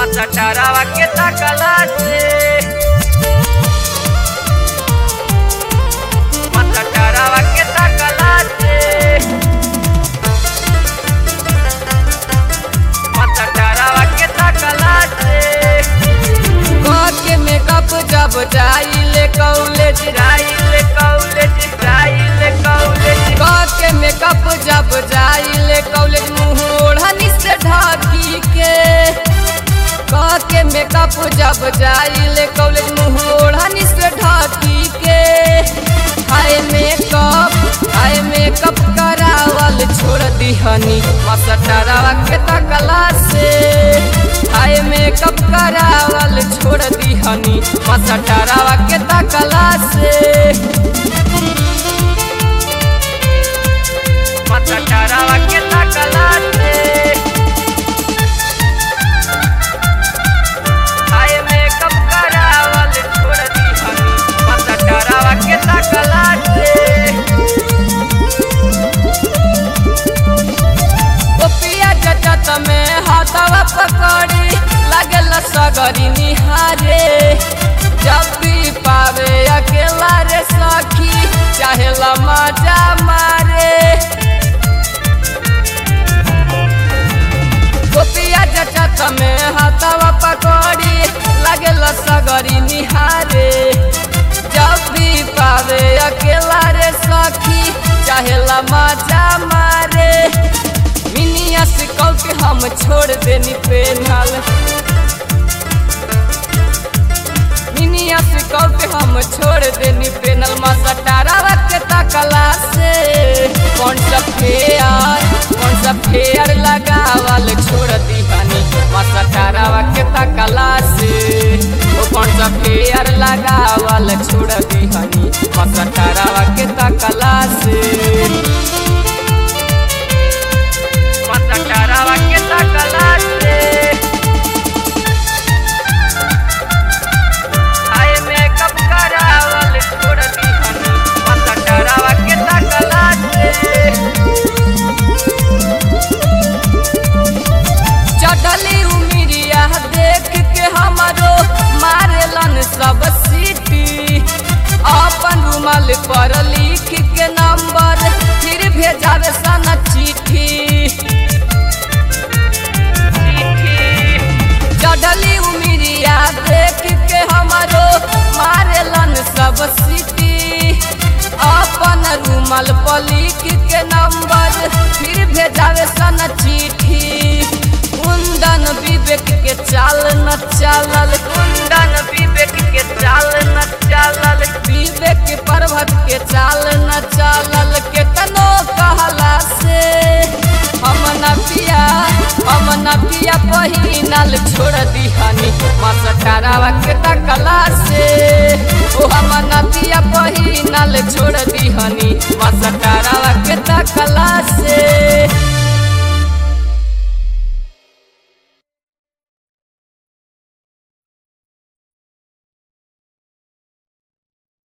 Masatarawa que takalate Masatarawa que takalate Masatarawa que takalate के makeup जब जाइले college जाइले कॉलेज जाइले कॉलेज के मेकअप जब जाइले कॉलेज मुंह ओढ़नी से ढाकी के के मेकअप जब जाइले कॉलेज मुंह ओढ़नी से ढाकी के हाय मेकअप हाय मेकअप करावल छोड़ दिहनी मसटरावा के तकला से हाय मेकअप करावल छोड़ दिहनी मसटरावा के तकला से Masatarawa que takalate Ay makeup karawal chhod di hani Masatarawa que takalate गोपिया जटत में हाथवा पकड़ी लगल सगरी निहारे जब भी पावे अकेला रे सखी चाहे मजा मारे गोपिया जटत में हाथवा पकड़ी लगल सगरी निहारे जब भी पावे अकेला रे सखी चाहे मजा मारे मिनिया से कल के हम छोड़ देनी पेनल मिनिया से कल के हम छोड़ देनी पेनल मसटारा के तकला से कौन सा फेयर कौन सा फेयर लगावल छोड़ दीहनी मसटारा के तकला से ओ कौन सा फेयर लगावल छोड़ दीहनी मसटारा के तकला से Masatarawa que takalate Ay makeup karawal chhod di hani Masatarawa que takalate चटली उमिरिया देख के हमारो मारेलन सब सीटी अपन रुमाल पर लिख के नंबर फिर भेजावे सन चिट्ठी चढ़ली उमिरिया देख के हमारो मारेलन सब सीटी अपन रुमाल पर लिख के नंबर फिर भेजावे सन चिट्ठी कुंदन विवेक के चाल न चालल कुंदन विवेक के चाल न चालल विवेक के पर्वत के चाल न चालल के तनो कहला से हम न पिया हम न पिया पहिनल छोड़ दिहनी मसटारावा के तकला से ओ हम न पिया पहिनल छोड़ दिहनी मसटारावा के तकला से